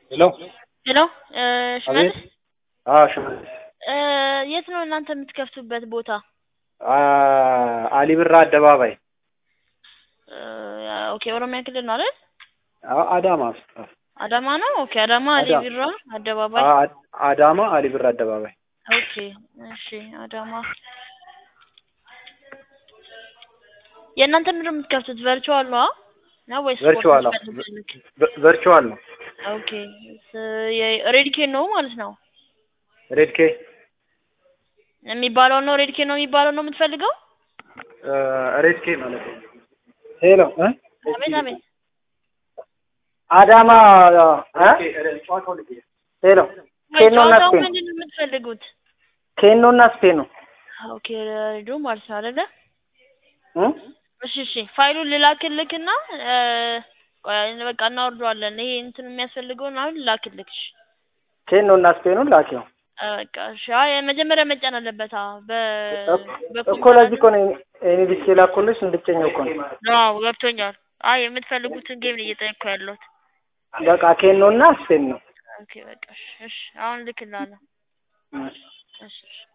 ሄሎ ሄሎ ሽመልስ አዎ ሽመልስ እ የት ነው እናንተ የምትከፍቱበት ቦታ? አ- አሊ ብራ አደባባይ እ ኦኬ ኦሮሚያ ክልል ነው አይደል? አዎ አዳማ ውስጥ አዳማ ነው። ኦኬ አዳማ አሊ አዳማ። ቢራ አደባባይ። አ- አዳማ አሊ ብራ አደባባይ ኦኬ እሺ አዳማ። የእናንተ ምንድን ነው የምትከፍቱት? ቨርቹዋል ነው ነው ወይስ ስፖርት ቨርቹዋል ነው የምትፈልጉት? ቨ- ቨርቹዋል ነው ኦኬ ሬድ ኬን ነው ማለት ነው ሬድ ኬ የሚባለው ነው ሬድ ኬን ነው የሚባለው ነው የምትፈልገው? እ ሬድ ኬ ማለት ነው ሄሎ እ አቤት አቤት አዳማ እ ሄሎ ወይ ኬኖ እና ጨዋታው ስፔን ምንድን ነው የምትፈልጉት? ኬኖ እና ስፔን ነው ኦኬ ሬዲዮ ማለት ነው አይደለ? እ እሺ እሺ ፋይሉን ልላክልክና እ ቆይ በቃ እናወርደዋለን። ይሄ እንትን የሚያስፈልገውን አሁን ልላክልክ። እሺ ኬኖ እና ስፔኑን ላኪው እ በቃ እሺ። አይ መጀመሪያ መጫን አለበት። አዎ በ እኮ ለዚህ እኮ ነው እኔ ዲስክ የላኩልሽ እንድትጨኘው እኮ ነው አዎ ገብቶኛል። አይ የምትፈልጉትን ጌም ነው እየጠየቅኩ ያለሁት። በቃ ኬኖ እና ስፔን ነው ኦኬ በቃ እሺ እሺ አሁን ልክላለሁ። እሺ እሺ እሺ